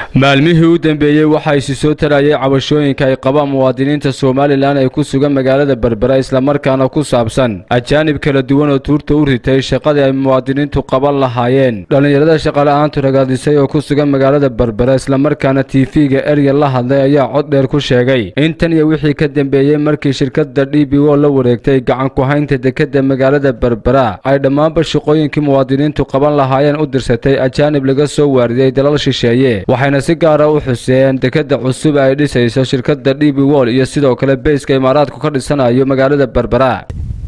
maalmihii u dambeeyey waxaa isi soo tarayay cabashooyinka ay qabaan muwaadiniinta somalilan ay ku sugan magaalada berbera islamarkaana ku saabsan ajaanib kala duwan oo tuurta u ritay shaqadii ay muwaadiniintu qaban lahaayeen dhallinyarada shaqala-aantu ragaadisay oo ku sugan magaalada berbera islamarkaana tv-ga erya la hadlay ayaa cod dheer ku sheegay intan iyo wixii ka dambeeyey markii shirkadda d b o la wareegtay gacan ku-haynta dekadda magaalada berbera ay dhammaanba shaqooyinkii muwaadiniintu qaban lahaayeen u dirsatay ajaanib laga soo waariyey dalal shisheeye waxayna si gaara u xuseen dekadda cusub ay dhisayso shirkadda d b wol iyo sidoo kale beyska imaaraadku ka dhisanayo magaalada berbera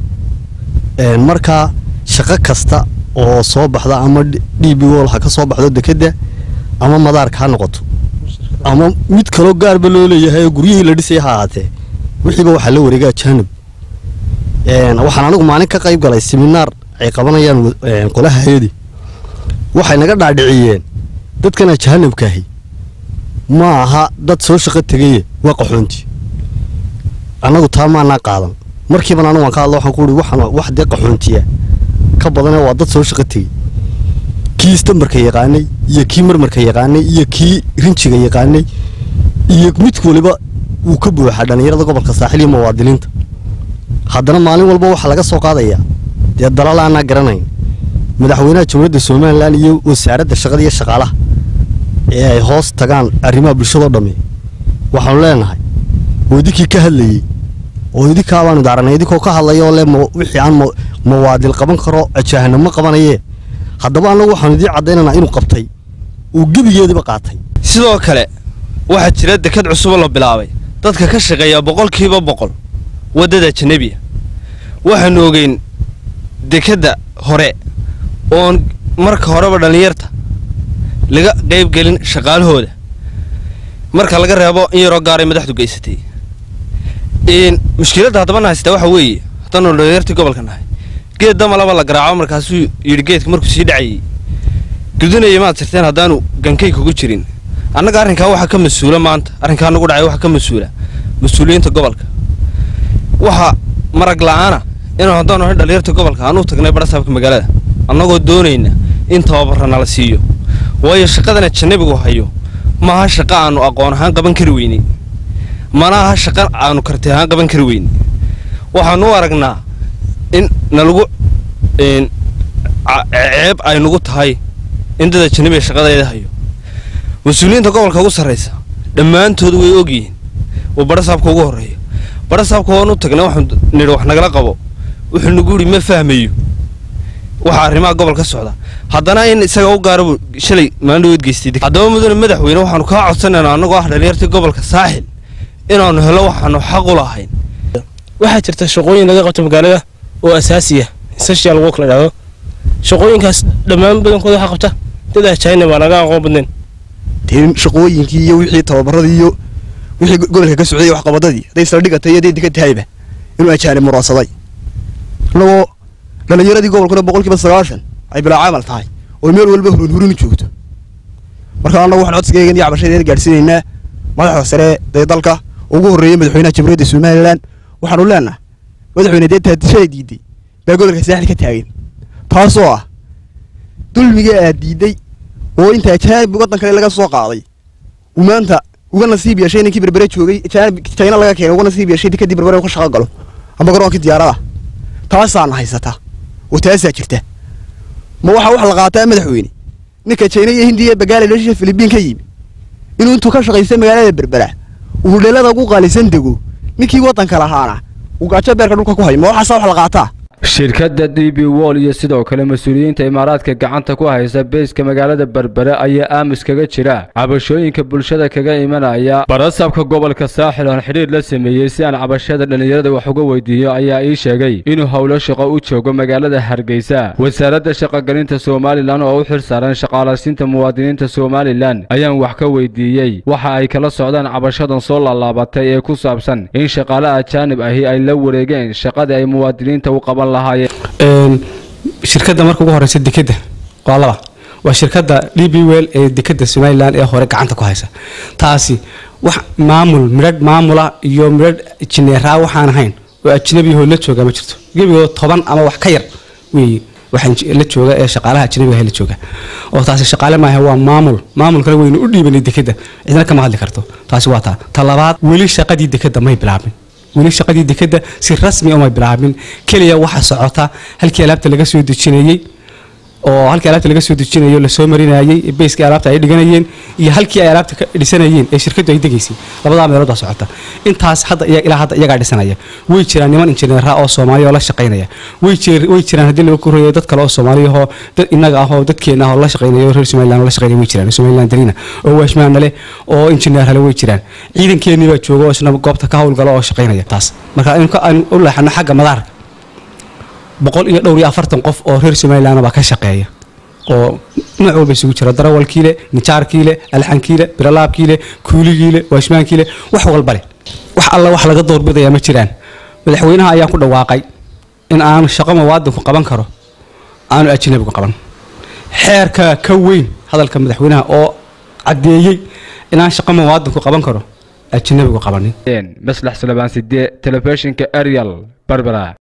markaa shaqo kasta oo soo baxda ama d b wol ha ka soo baxdo dekedda ama madaarka ha noqoto ama mid kaloo gaarba loo leeyahay oo guryihii la dhisaya ha ahaatee wixiiba waxaa la wareega ajaanib waxaan anigu maalin ka qayb galay seminaar ay qabanayaan qolaha hayadi waxay naga dhaadhiciyeen dadkan ajaanibkaahi ma aha dad soo shaqo tegaye waa qaxoonti annagu taa maanaa qaadan markiiban anigu waan ka hadla waxaan ku uhi waxaan wax dee qaxoontiya ka badane waa dad soo shaqo tegey kii istambarka yaqaanay iyo kii marmarka yaqaanay iyo kii rinjiga yaqaanay iyo mid waliba wuu ka buuxaa dhallinyarada gobolka saaxil iyo muwaadiniinta haddana maalin walba waxaa laga soo qaadayaa dee dalal aanaa garanayn madaxweynaha jamhuuriyadda somalilan iyo wasaaradda shaqada iyo shaqaalaha ee ay hoos tagaan arrimaha bulshadoo dhamme waxaanu leenahay oo idinkii ka hadlayey oo idinkaa baanu daaranay idinkoo ka hadlaya oo le wixii aan mawaadil qaban karo ajaahanamo qabanayee haddaba annagu waxaanu idiin caddaynaynaa inuu qabtay uu gebigeediba qaatay sidoo kale waxaa jira dekad cusuboo la bilaabay dadka ka shaqeeya boqolkiiba boqol waddada janebiya waxaanu ogeyn dekadda hore oon marka horeba dhallinyarta laga qaybgelin shaqaalahooda marka laga reebo in yaroo gaaray madaxdu geysatay mushkiladda haddaba na haystaa waxa weeye haddaanu dhallinyartii gobolka nahay geed damalaba la garaaco markaasuu yidhi geedka markuu sii dhacayey gudunaya maad sirteen haddaanu gankay kugu jirin annaga arrinkaa waxaa ka mas-uula maanta arrinkaa nagu dhacay waxaa ka mas-uula mas-uuliyiinta gobolka waxaa marag la'aana inuu haddaanu ahay dhallinyarta gobolka aan u tagnay badhasaabka magaalada annagoo doonayna in tababarra nala siiyo waayo shaqadana jannabigu hayo maaha shaqa aanu aqoon ahaan qaban kari weynay mana aha shaqa aanu karti ahaan qaban kari weynay waxaanu u aragnaa in nalagu ceeb ay nagu tahay in dada jannabiga shaqadeeda hayo mas-uuliyiinta gobolka ugu sarraysa dhammaantood way ogyihiin oo badhasaabka ugu horreeya badhasaabka waan u tagnay waxaan nidhi wax nagala qabo wuxuu nagu yidhi ma fahmayo waxaa arrimaha gobol ka socda haddana in isaga u gaarabu shalay maalindhaweed geystay haddaba mudane madaxweyne waxaanu kaa codsanaynaa annagoo ah dhallinyartii gobolka saaxil inaannu helo waxaanu xaq u lahayn waxaa jirta shaqooyin laga qabto magaalada oo asaasiya social work la dhahdo shaqooyinkaas dhammaan badankooda waxaa qabta dad ajaanib baa naga aqoon badnayn dee shaqooyinkii iyo wixii tababaradii iyo wixii gobolka ka socday waxqabadadii hadday isla dhigatay iyo hadday dika tahayba inuu ajaanib muraadsaday annagoo dhallinyaradii gobolkuna boqolkiiba sagaashan ay bilaa camal tahay oo meel walba hurunhurin joogto marka annagu waxaan codsigeegan iyo cabashadeeda gaadhsiinaynaa madaxda sare dee dalka ugu horreeyey madaxweynaha jamhuuriyadda somalilan waxaanu leenaha madaxweyne dee taadishaday diiday baa gobolka saaxil ka taagan taasoo ah dulmiga aad diiday oo inta ajaanib waddan kale laga soo qaaday uu maanta uga nasiib yeeshay ninkii berbere joogay ajaanib jayna laga keenay uga nasiib yeeshay kadib berbere uu ka shaqo galo ama garoonkii diyaarada taasaana haysata oo taasaa jirta ma waxaa wax la qaataa madaxweyne ninka jayna iyo hindiya bagaala leeshisha filibiin ka yimi inuu intuu ka shaqaysta magaalada berbera uu dheelada ugu qaalisan dego ninkii waddanka lahaana uu gaajo beerka dhulka ku hayo ma waxaasaa wax la qaataa shirkadda d b wol iyo sidoo kale mas-uuliyiinta imaaraadka gacanta ku haysa beyska magaalada berbere ayaa aamus kaga jira cabashooyinka bulshada kaga imanaya barasaabka gobolka saaxil oon xidhiir la sameeyey si aan cabashada dhallinyarada wax uga weydiiyo ayaa ii sheegay inuu howlo shaqo u joogo magaalada hargeysa wasaaradda shaqogelinta somalilan oo u xil saaran shaqaalaysiinta muwaadiniinta somalilan ayaan wax ka weydiiyey waxa ay kala socdaan cabashadan soo laalaabatay ee ku saabsan in shaqaale ajaanib ahi ay la wareegeen shaqadii ay muwaadiniinta u qaban shirkadda marka ugu horeysa dekeda waa laba waa shirkadda d b wel ee dekeda somalilan ee hore gacanta ku haysa taasi wax maamul midhadh maamula iyo midhadh jineeraa waxaan ahayn oo ajnabiyahoo la jooga ma jirto gebigood toban ama wax ka yar weeye waxaan la jooga ee shaqaalaha ajnabiga ah la jooga oo taasi shaqaale maaha waa maamul maamulkana waynu u dhiibanay dekeda cidna kama hadli karto taasi waa taa ta labaad weli shaqadii dekeda may bilaabin weli shaqadii dekeda si rasmi umay bilaabin keliya waxa socota halkii alaabta laga soo dejinayey oo halkii alaabta laga soo dejinayo lasoo marinayey beyskii alaabta ay dhiganayeen iyo halkii ay alaabta ka dhisanayeen ee shirkadu ay degaysay labadaa meelood baa socota intaas hadda iya- ilaa hadda iyagaa dhisanaya way jiraan niman injineera oo soomaaliya oo la shaqaynaya way jir way jiraan haddii laga korayo dad kale oo soomaaliya oo dad innaga ah oo dadkeena ah oo la shaqaynaya oo reer somaliland oo la shaqaynaya way jiraan somaliland darina oo waashmaana leh oo injineer hale way jiraan ciidankeenii baa jooga oo isna goobta ka howlgala oo shaqaynaya taas marka in ka- aan u leexano xagga madaarka boqol iyo dhowr iyo afartan qof oo reer somaliland baa ka shaqeeya oo nooc walba isugu jira darawalkiile nijaarkiile alxankiile biralaabkiile kuuligiile waashmaankiile wax walba leh wax alla wax laga doorbidaya ma jiraan madaxweynaha ayaa ku dhawaaqay in aanu shaqo muwaadinku qaban karo aanu ajnabigu qaban xeerka ka weyn hadalka madaxweynaha oo caddeeyey inaan shaqo muwaadinku qaban karo ajnabigu qabanin maslax salabaan sidee telefishinka arial barbara